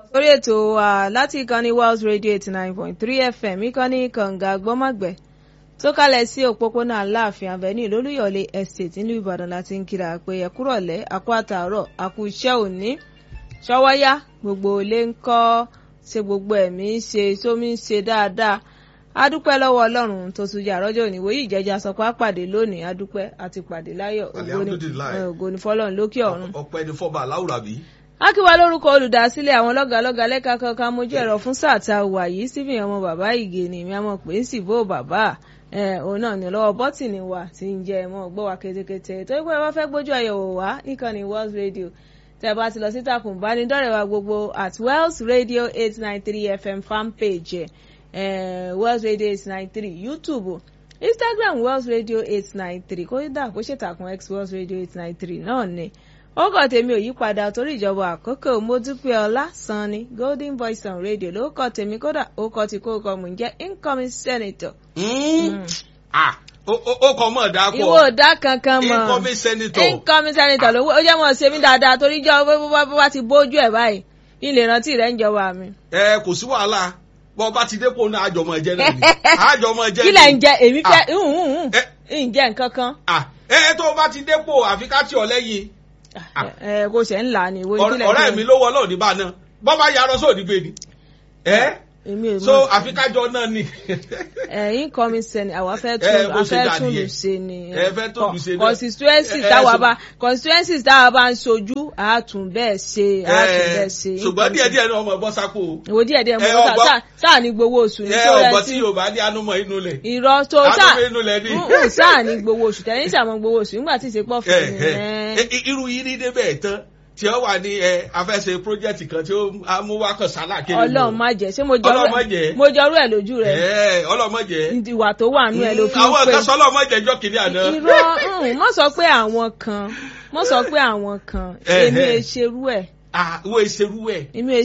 orí ètò wa láti ìkànnì Wells Radio eighty nine point three FM ìkànnì kànga gbọ́mọ̀gbẹ́ tó kalẹ̀ sí òpópónà aláàfin avenue lólúyọ̀lé estate nílùú ìbàdàn láti ń kíra pé ẹ kúrọ̀lẹ́ àkú àtàárọ̀ àkú iṣẹ́ òní ṣọwọ́yá gbogbo ilé ń kọ́ ṣe gbogbo ẹ̀mí ń ṣe sómi ń ṣe dáadáa adúpẹ́ lọ́wọ́ ọlọ́run tó tún yà rọ́jò òní wòye ìjẹ́jà sọ pé àpàdé lónìí adúpẹ́ àti pàdé láyọ̀ ògo ni fọlọ́run lókè ọ̀run. ọpẹ́ ni fọba aláwùrà bí. akíwá lórúkọ olùdásílẹ̀ àwọn lọ́gàlọ́gà lẹ́ka kankan mojú ẹ̀rọ fún sáà tá a wà yìí síbi ọmọ bàbá ìgè ni mi àmọ́ pé ń sì bó bàbá òun náà ní lọ́wọ́ bọ́tìnì wa ti ń jẹ́ ẹ̀mọ́ gbọ́ wa ketekete tó pé wọ́n fẹ́ gbójú àyẹ̀wò wá níkànnì Wells Radio tẹ́ bá ti lọ sí takùn ìbánidọ́rẹ̀ wa gbogbo at Wells Radio eight nine three FM fan page eh, Wells Radio eight nine three YouTube Instagram Wells Radio eight nine three kódà kó ṣètàkùn X Wells Radio eight nine three náà ni orúkọ tèmi ò yípadà torí ìjọba àkókò mo dúpẹ́ ọlá sanni golden voice on radio lórúkọ tèmi kódà orúkọ tí kò kọ mò ń jẹ́ incoming senator. ó kọ mọ̀ dáa pọ̀ ìwọ ò dá kankan mọ̀ incoming senator incoming senator ló ó jẹ́ mọ̀ ṣe mí dáadáa torí jọ bó bá ti bójú ẹ̀ báyìí ilé rántí rẹ̀ ń jọba mi. ẹ kò sí wàhálà bọ́ bá ti dépò náà àjọmọ ẹ̀jẹ̀ náà ni àjọmọ ẹ̀jẹ̀ ni. kí lẹ̀ ń jẹ èmi fẹ́ ń jẹ nǹkan kan. ẹ ẹ tó bá ti dépò àfi ká tì ọ lẹ́yìn ẹ kò ṣe ń là ní ìwé ìpínlẹ̀ ọ̀rẹ́ mi ló wọ́ lọ́ọ̀ níbà náà bọ́ bá yarọ sóòdì gbé ni so àfikájọ náà ni. ẹ̀yin kọ́mi sẹ́ni àwa fẹ́ tún afẹ́ tún lù ṣe ni ẹ fẹ́ tún lù ṣe ni. constituencies táwa bá constituencies táwa bá ń ṣojú àtún bẹ́ẹ̀ ṣe àtún bẹ́ẹ̀ ṣe. ṣùgbọ́n díẹ̀ díẹ̀ ni ọmọ ẹ̀bọ sápò. ìwò díẹ̀ díẹ̀ mo sá sáà ní gbowó oṣù ní tó rẹ sí. ẹ ọgbọ́n tí yorùbá ní anúmọ̀ inú lẹ̀. irọ́ tó sáà anúmọ̀ inú lẹ̀ ni. sáà ní gbowó oṣù tẹ̀yìn sàmọ́ gbowó oṣù nígbà tí ìṣepọ̀ fún mi. irú yìí ní débẹ̀ tán tí ó wà ní ẹ afẹ́sẹ̀ project kan tí ó mú wá kan sálà kiri. Ọlọ́run má jẹ́ ṣé mo jọrú ẹ mo jọrú ẹ lójú rẹ. ẹ Ọlọ́run má jẹ́. ìwà tó wà nú ẹ ló fi ń pè. àwọn kan sọ Ọlọ́run má jẹ́ jọ kiri àná. irọ́ mo sọ pé àwọn kan mo sọ pé àwọn kan èmi ẹ ṣerú ẹ. ah wo ìṣerú ẹ. èmi ẹ